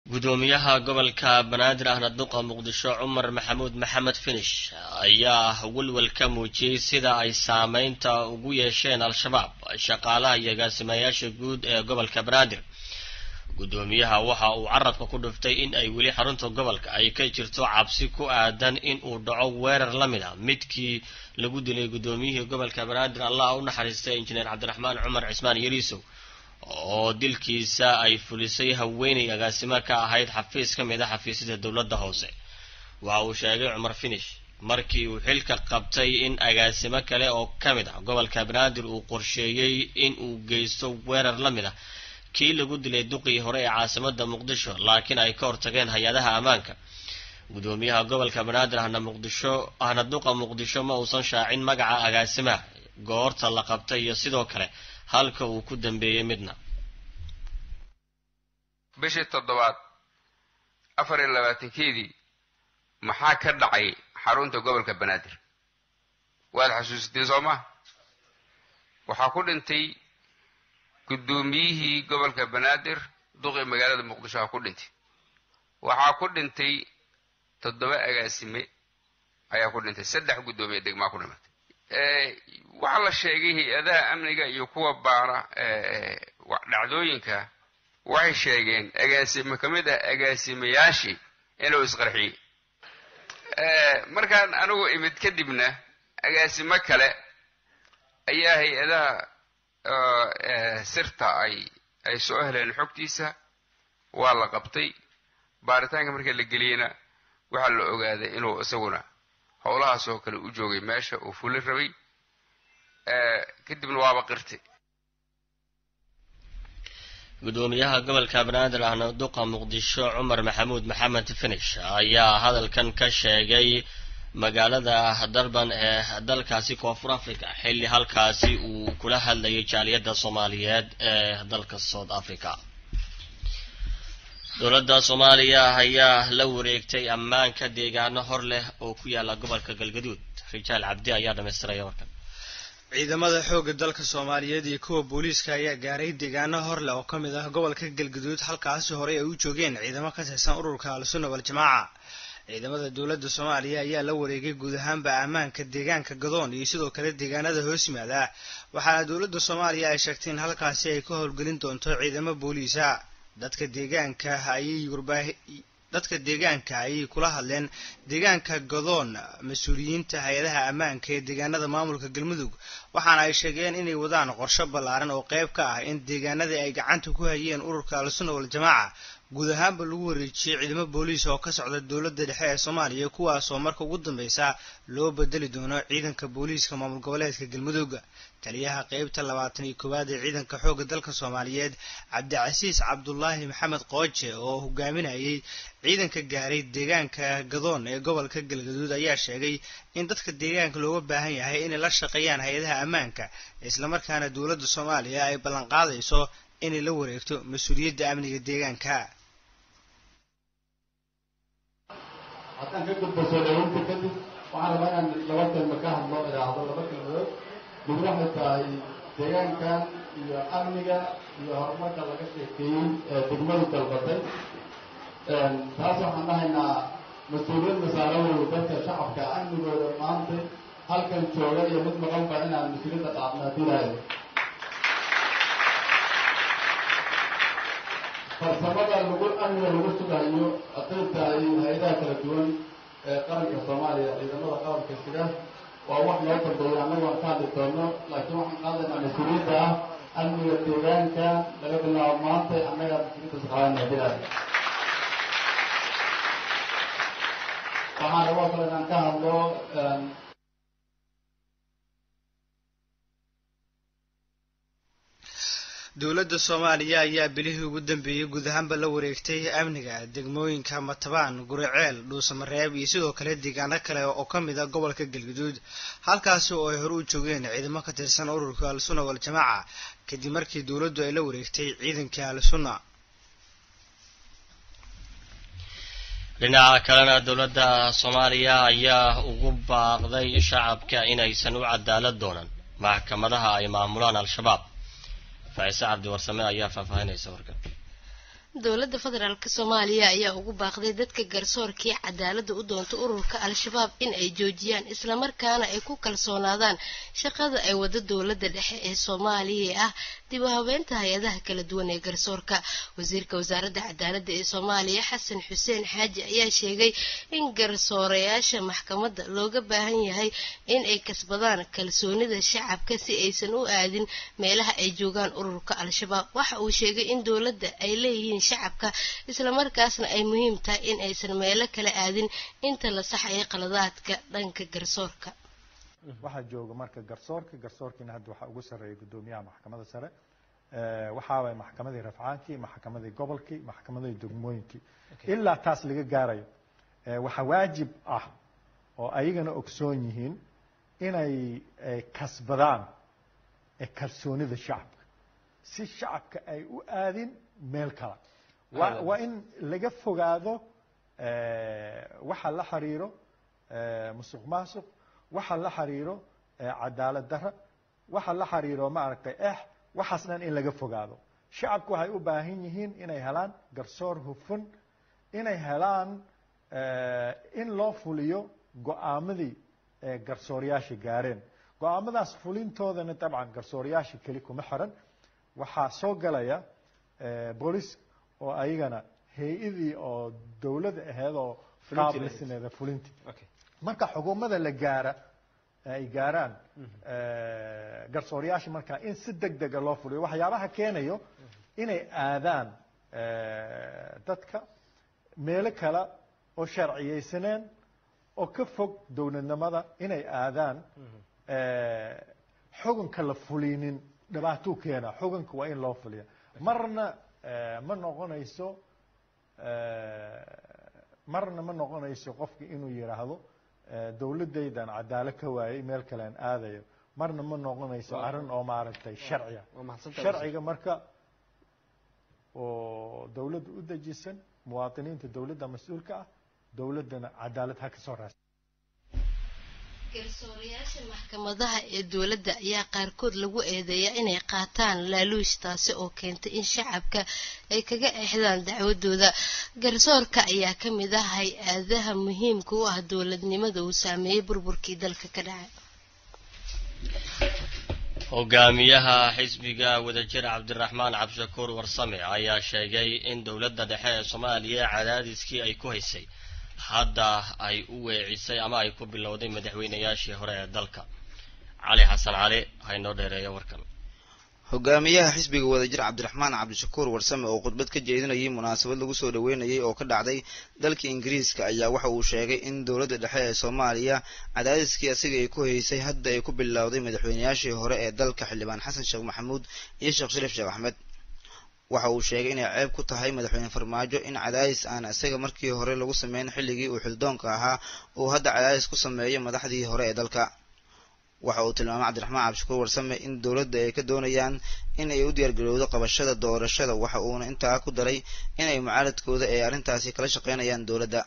gudoomiyaha gobolka banaadir ahna duqa muqdisho cumar maxamuud maxamed finish ayaa welwel ka muujiyey sida ay saameynta ugu yeesheen al-shabaab shaqaalaha iyo agaasimayaasha guud ee gobolka banaadir gudoomiyaha waxa uu carabka ku dhuftay in ay weli xarunta gobolka ay ka jirto cabsi ku aadan in uu dhaco weerar la mid a midkii lagu dilay gudoomiyihii gobolka banaadir allah u naxariistay injineer cabdiraxmaan cumar cismaan yariisow oo dilkiisa ay fulisay haweenay agaasimo ka ahayd xafiis ka mid a xafiisyada dowladda hoose waxa uu sheegay cumar finish markii uu xilka qabtay in agaasimo kale oo ka mid ah gobolka banaadir uu qorsheeyey in uu geysto weerar la mid ah kii lagu dilay duqii hore ee caasimada muqdisho laakiin ay ka hortageen hay-adaha ammaanka gudoomiyaha gobolka banaadir ahna muqdisho ahna duqa muqdisho ma uusan shaacin magaca agaasimaha goorta la qabtay iyo sidoo kale halka uu ku dambeeyey midna bishii toddobaad afar iyo labaatankeedii maxaa ka dhacay xarunta gobolka banaadir waad xasuusiteen soo maa waxaa ku dhintay guddoomiyihii gobolka banaadir duqii magaalada muqdisho ha ku dhintay waxaa ku dhintay toddoba agaasime ayaa ku dhintay saddex guddoomiye degmaa ku dhimatay waxaa la sheegay hay-adaha amniga iyo kuwa baara dhacdooyinka waxay sheegeen agaasime ka mid ah agaasimayaashii inuu isqarxiyey markaan anigu imid kadibna agaasimo kale ayaa hay-adaha sirta ay ay soo heleen xogtiisa waa la qabtay baaritaanka markii la geliyeyna waxaa la ogaaday inuu isaguna howlahaas oo kale u joogay meesha uu fuli rabay kadibna waaba qirtay gudoomiyaha gobolka banaadir ahna duqa muqdisho cumar maxamuud maxamed finish ayaa hadalkan ka sheegay magaalada durban ee dalkaasi koonfur africa xilli halkaasi uu kula hadlayay jaaliyadda soomaaliyeed ee dalka south africa dowladda soomaaliya ayaa la wareegtay ammaanka deegaano hor leh oo ku yaala gobolka galgaduud rijaal cabdi ayaa dhamaystiraya warkan ciidamada xoogga dalka soomaaliyeed iyo kuwa booliiska ayaa gaaray deegaano horleh oo ka mid ah gobolka galgaduud halkaasi horey ay u joogeen ciidamo ka tirsan ururka al-sunna wal-jamaaca ciidamada dowladda soomaaliya ayaa la wareegay guud ahaanba ammaanka deegaanka gadoon iyo sidoo kale deegaanada hoos yimaada waxaana dowladda soomaaliya ay sheegtay in halkaasi ay ka howlgelin doonto ciidamo booliisa dadka deegaanka ayay warbaahi dadka deegaanka ayay kula hadleen deegaanka gadoon mas-uuliyiinta hay-adaha ammaanka ee deegaanada maamulka galmudug waxaana ay sheegeen inay wadaan qorsho ballaaran oo qayb ka ah in deegaanadii ay gacanta ku hayeen ururka al-sunna wal-jamaaca guud ahaanba lagu wareejiyey ciidamo booliis oo ka socda dowladda dhexe ee soomaaliya kuwaasoo marka ugu dambeysa loo bedeli doono ciidanka booliiska maamul goboleedka galmudug taliyaha qeybta labaatan iyo koowaad ee ciidanka xoogga dalka soomaaliyeed cabdicasiis cabdulaahi maxamed qooje oo hogaaminayay ciidanka gaaray deegaanka gadoon ee gobolka galgaduud ayaa sheegay in dadka deegaanka looga baahan yahay inay la shaqeeyaan hay-adaha ammaanka islamarkaana dowladda soomaaliya ay ballanqaadayso inay la wareegto mas-uuliyadda amniga deegaanka haddaan ka gudbo soo dhaweynta kadib waxaan rabaa inaan laba kelma ka hadlo idhaahdo laba kelmadood mid waxay tahay deegaankan iyo amniga iyo horumarka laga sheekeeyey ee degmadu dalbatay taas waxaan dhahaynaa mas-uuliyad masaarawey dadka shacabka amnigooda maanta halkan jooga iyo mid maqanba inaan mas-uuliyadda qaadno haddii lahayo farsamada lagu amniga lagu sugayo aqaybta iyo hay-adaha kala duwan ee qaranka soomaaliya ciidamada qaranka sida waa wax loo dambeeya annagu aan ka hadli doono laakiin waxaan qaadaynaa mas-uuliyadda ah amniga deegaanka laga bilaabo maanta annaga mas-uuliyadda saqaadana bilaay waxaan rabaa kale inaan ka hadlo dowladda soomaaliya ayaa bilihii ugu dambeeyey guud ahaanba la wareegtay amniga degmooyinka matabaan guriceel dhuusamareeb iyo sidoo kale deegaano kale oo ka mid a gobolka galguduud halkaasi oo ay hore u joogeen ciidamo ka tirsan ururka al-sunna wal-jamaaca kadib markii dowladdu ay la wareegtay ciidanka al-sunna dhinaca kalena dowladda soomaaliya ayaa ugu baaqday shacabka inaysan u cadaalad doonan maxkamadaha ay maamulaan al-shabaab faise cabdi warsame ayaa faahfaahinaysa warkan dowladda federaalk soomaaliya ayaa ugu baaqday dadka garsoorkii cadaalada u doonta ururka al-shabaab in ay joojiyaan islamarkaana ay ku kalsoonaadaan shaqada ay wado dowladda dhexe ee soomaaliya ee ah dib u habeynta hay-adaha kala duwan ee garsoorka wasiirka wasaaradda cadaaladda ee soomaaliya xasan xuseen xaaji ayaa sheegay in garsoorayaasha maxkamadda looga baahan yahay in ay kasbadaan kalsoonida shacabka si aysan u aadin meelaha ay joogaan ururka al-shabaab waxa uu sheegay in dowladda ay leeyihiin shacabka islamarkaasna ay muhiim tahay in aysan meelo kala aadin inta la saxaya qaladaadka dhanka garsoorka waxaa jooga marka garsoorka garsoorkiina hadda waxaa ugu sarreeya guddoomiyaha maxkamadda sare waxaa waay maxkamadii rafcaankii maxkamadii gobolkii maxkamadii degmooyinkii ilaa taas laga gaarayo waxaa waajib ah oo ayagana ogsoon yihiin inay kasbadaan kalsoonida shacabka si shacabka ay u aadin meel kale waa waa in laga fogaado waxa la xiriiro musuq maasuq waxa la xiriiro cadaalad darra waxa la xiriiro maaragtay eh waxaas dhan in laga fogaado shacabku waxay u baahan yihiin inay helaan garsoor hufan inay helaan in loo fuliyo go-aamadii garsooryaasha gaareen go-aamadaas fulintoodana dabcan garsooryaasha keli kuma xiran waxaa soo galaya boolice oo ayagana hay-adii oo dowladda aheyd oo qaablisneeda fulinti marka xukuumadda la gaara ay gaaraan garsooryaasha markaa in si deg dega loo fuliyo waxyaabaha keenayo inay aadaan dadka meelo kale oo sharciyeysaneen oo ka fog dowladnimada inay aadaan xukunka la fulinin dhibaatuu keena xukunka waa in loo fuliya marna ma noqonayso marna ma noqonayso qofka inuu yidhaahdo dowladaydan cadaalo ka waayay meel kalean aadayo marna ma noqonayso arrin oo maaragtay sharciya sharciga marka oo dowladda u dejisan muwaadiniinta dowladda mas-uulka ah dowladdana cadaalad ha ka soo raasa garsoorayaasha maxkamadaha ee dowladda ayaa qaarkood lagu eedeeyaa inay qaataan laaluush taasi oo keentay in shacabka ay kaga exdaan dacwadooda garsoorka ayaa ka mid ah hay-adaha muhiimka u ah dowladnimada uu saameeyey burburkii dalka ka dhacay hogaamiyaha xisbiga wadajir cabdiraxmaan cabdishakuur warsame ayaa sheegay in dowladda dhexe ee soomaaliya cadaadiskii ay ku haysay hadda ay u weecisay ama ay ku bilowday madaxweynayaashii hore ee dalka cali xasan cali haynoo dheereeya warkan hogaamiyaha xisbiga wadajir cabdiraxmaan cabdishakuur warsame oo khudbad ka jeedinayay munaasabad lagu soo dhaweynayay oo ka dhacday dalka ingiriiska ayaa waxa uu sheegay in dowladda dhexe ee soomaaliya cadaadiskii asiga ay ku haysay hadda ay ku bilowday madaxweynayaashii hore ee dalka xildhibaan xasan sheekh maxamuud iyo sheekh shariif sheekh axmed waxa uu sheegay inay ceeb ku tahay madaxweyne farmaajo in cadaadis aan isaga markii hore lagu sameyn xilligii uu xildoonka ahaa uu hadda cadaadis ku sameeyo madaxdii hore ee dalka waxa uu tilmaamay cabdiraxmaan cabdishakuur warsame in dowladda ay ka doonayaan in ay u diyaargarowdo qabashada doorashada waxa uuna intaa ku daray in ay mucaaradkooda ay arrintaasi kala shaqeynayaan dowladda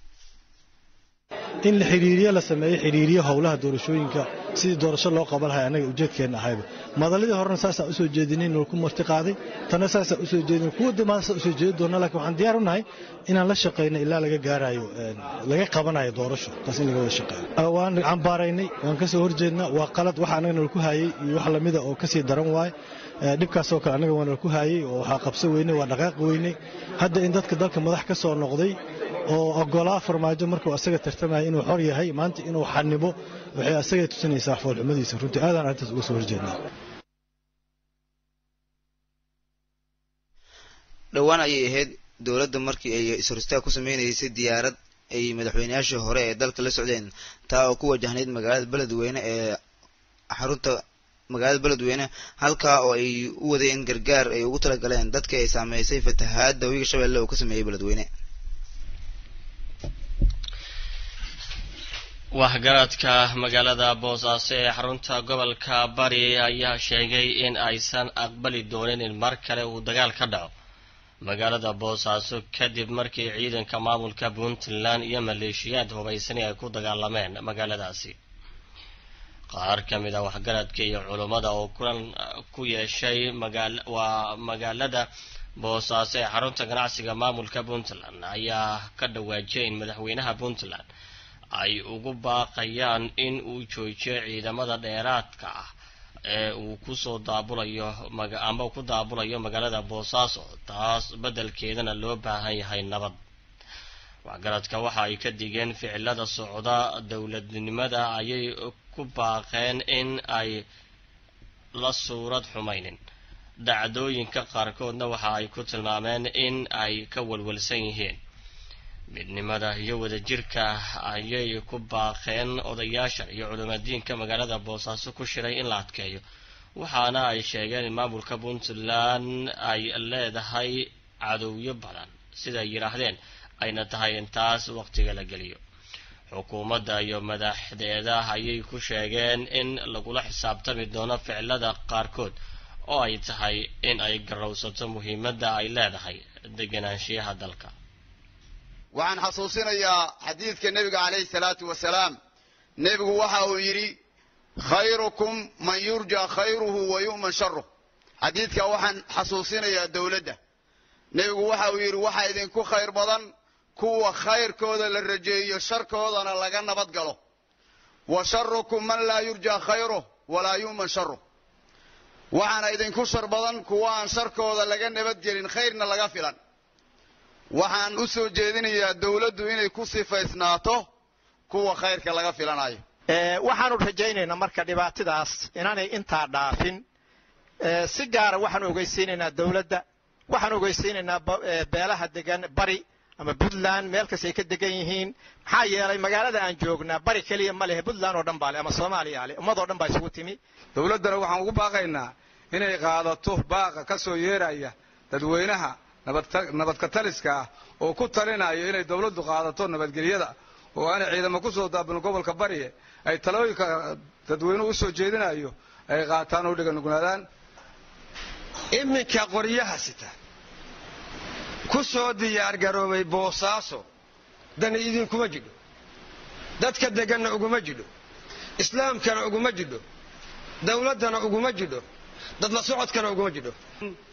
in la xidhiiriyo la sameeyo xidhiiriyo howlaha doorashooyinka sidii doorasho loo qaban lahay annaga ujeedkeenna ahayba madaladii horena saasaan usoo jeedinay noo ku marti qaaday tanna saasaan usoo jeedinay kuwa damaada saa usoo jeedi doona lakin waxaan diyaar u nahay inaan la shaqayno ilaa laga gaarayo laga qabanayo doorasho taas in laga wada shaqeeyo waan cambaaraynay waan ka soo horjeednaa waa qalad waxa annaga nala ku haayey iyo wax lamida oo kasii daran waaye dhibkaasoo kale annaga waa nala ku haayey oo waxaa qabso weynay waa dhaqaaq weynay hadda in dadka dalka madax ka soo noqday oo ogolaa farmaajo markuu asaga tartamaya inuu xor yahay maanta inuu xanibo waxay asagay tusinaysaa foolxumadiisa runtii aadaan arrintaas uga soo horjeednaa dhowaan ayay ahayd dowladda markii ay is-horistaag ku sameynaysay diyaarad ay madaxweynayaashii hore ee dalka la socdeen taa oo ku wajahnayd magaalada beledweyne ee xarunta magaalada beledweyne halkaa oo ay u wadeen gargaar ay ugu talagaleen dadka ay saameysay fatahaadda wiiga shabeelle oo ka sameeyey beledweyne waxgaradka magaalada boosaaso ee xarunta gobolka bari ayaa sheegay in aysan aqbali doonin in mar kale uu dagaal ka dhaco magaalada boosaaso kadib markii ciidanka maamulka puntland iyo maleeshiyaad hubaysani ay ku dagaalameen magaaladaasi qaar ka mid a waxgaradka iyo culummada oo kulan ku yeeshay waa magaalada boosaaso ee xarunta ganacsiga maamulka puntland ayaa ka dhawaajiyay in madaxweynaha puntland ay ugu baaqayaan in uu joojiyo ciidamada dheeraadka ah ee uu kusoo daabulayo ama ku daabulayo magaalada boosaaso taas beddelkeedana loo baahan yahay nabad waxgaradka waxa ay ka digeen ficilada socda dowladnimada ayay ku baaqeen in ay la suurad xumaynin dhacdooyinka qaarkoodna waxa ay ku tilmaameen in ay ka walwalsan yihiin midnimada iyo wadajirka ayay ku baaqeen odayaasha iyo culimadiinka magaalada boosaaso ku shiray in la adkeeyo waxaana ay sheegeen in maamulka puntland ay leedahay cadowyo badan siday yidhaahdeen ayna tahay in taas waqtiga la geliyo xukuumadda iyo madaxdeeda ayay ku sheegeen in lagula xisaabtami doono ficilada qaarkood oo ay tahay in ay garowsato muhiimadda ay leedahay deganaanshiyaha dalka waxaan xasuusinayaa xadiidka nebiga calayhi salaatu wasalaam nebigu waxa uu yidhi khayrukum man yurja khayruhu wa yu'man sharuh xadiidka waxaan xasuusinayaa dowladda nebigu waxa uu yidhi waxaa idinku khayr badan kuwa khayrkooda la rajeeyo sharkoodana laga nabad galo wa sharukum man laa yurja khayruh walaa yu'man sharuh waxaana idinku shar badan kuwa aan sharkooda laga nabadgelin khayrna laga filan waxaan u soo jeedinayaa dowladdu inay ku sifaysnaato kuwa khayrka laga filanayo waxaanu rajaynaynaa marka dhibaatadaas inaanay intaa dhaafin si gaara waxaan ogeysiinaynaa dowladda waxaan ogeysiinaynaa beelaha degan bari ama puntland meel kasta ay ka degan yihiin maxaa yeelay magaalada aan joognaa bari keliya ma lehe puntland oo dhan baa le ama soomaaliya ale ummadoo dhan baa isugu timi dowladdana waxaan ugu baaqaynaa inay qaadato baaqa ka soo yeeraya dadweynaha nabadka taliska ah oo ku talinaya inay dowladdu qaadato nabadgelyada oo aanay ciidamo ku soo daabin gobolka bariye ay talooyinka dadweynuhu u soo jeedinayo ay qaataan oo dhiganugnaadaan iminka qoryaha sita ku soo diyaargaroobay boosaaso dani idinkuma jidho dadka deganna uguma jidho islaamkana uguma jidho dowladdana uguma jidho dad la socodkana uguma jidho